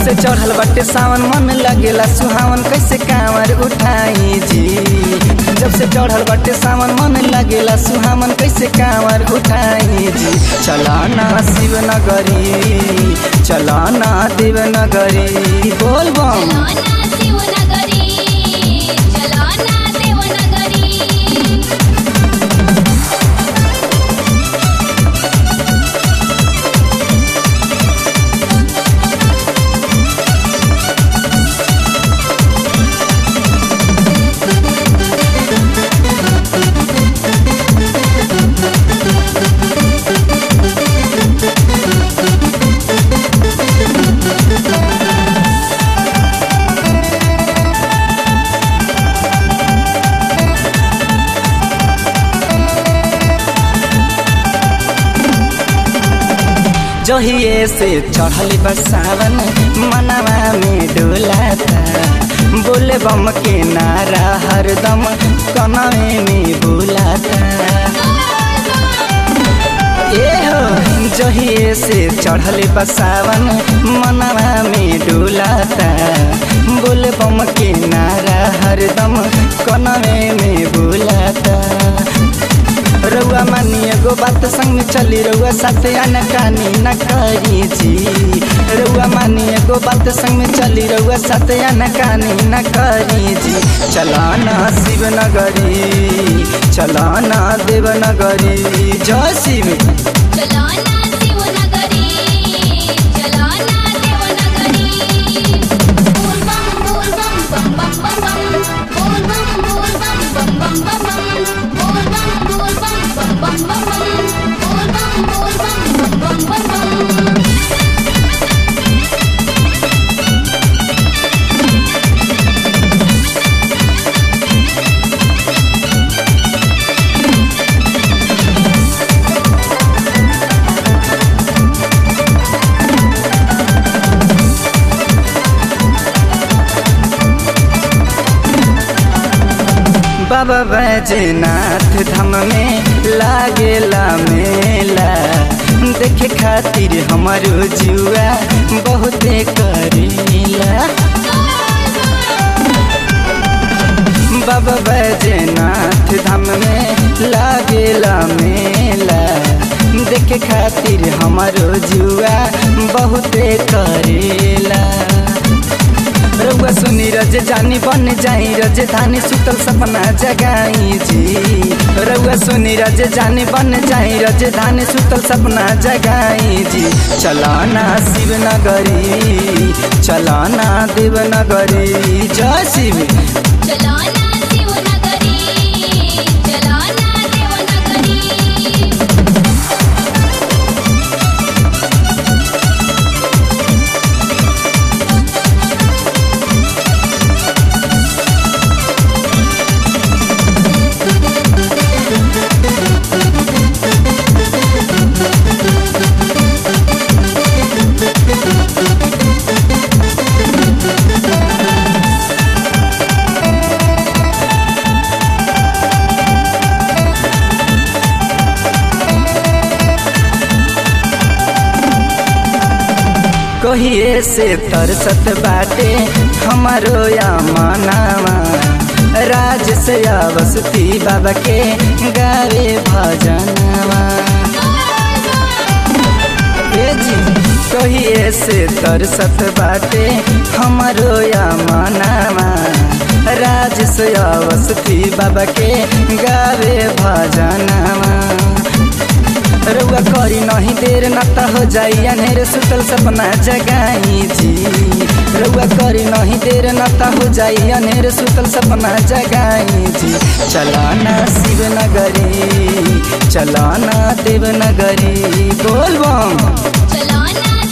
से चढ़ल बाटे सावन मन लगेला सुहावन कैसे कांवर उठाई जी जब से चढ़ल बाटे सावन मन लगेला सुहावन कैसे कांवर उठाई जी चलाना शिवनगरी चलाना देवनगरी बोल बम चलो ना शिवनगरी चलो ना देवनगरी जहिए से चढ़ल बसावन मनवा में डोलाता बोले बम के नारा हरदम कनवे में बुलाता ए हो जहिए से चढ़ल बसावन मनवा में डोलाता बोले बम के नारा हरदम कनवे में बुलाता रउआ मानी एगो बात संग चली रउआ साथे अनकानी न करी जी रउआ मानी एगो बात संग चली रउआ साथे अनकानी न करी जी चलाना शिवनगरी चलाना देवनगरी जय शिव चलो ना शिवनगरी चलो ना देवनगरी बोल बम बोल बम बम बम बम बम बोल बम बोल बम बम बम बम बोल बम बोल बम बोल बम बम बम बोल बम बोल बम बम बम बम बाबा बैजनाथ धाम में लागेला मेला देखे खातिर हमारो जुआ बहुते करेला बाबा बैजनाथ धाम में लागेला मेला देखे खातिर हमारो जुआ बहुते करेला रउआ सुनी रज जानी बन जाई रज धानी सुतल सपना जगाई जी रउआ सुनी रज जानी बन जाई रज धानी सुतल सपना जगाई जी चलाना शिवनगरी चलाना देवनगरी जय शिव चलो ना शिवनगरी चलो ना देवनगरी कहिए से तरसत बाटे हमारो या मनावा राज से अवसती बाबा के गावे भजनवा ए जी कहिए से तरसत बाटे हमारो या मनावा राज से अवसती बाबा के गावे भजनवा रउआ करी नहीं देर न त हो जाई अनेर सुतल सपना जगाई जी रउआ करी नहीं देर न त हो जाई अनेर सुतल सपना जगाई जी चलाना शिवनगरी चलाना देवनगरी बोल बम चलो ना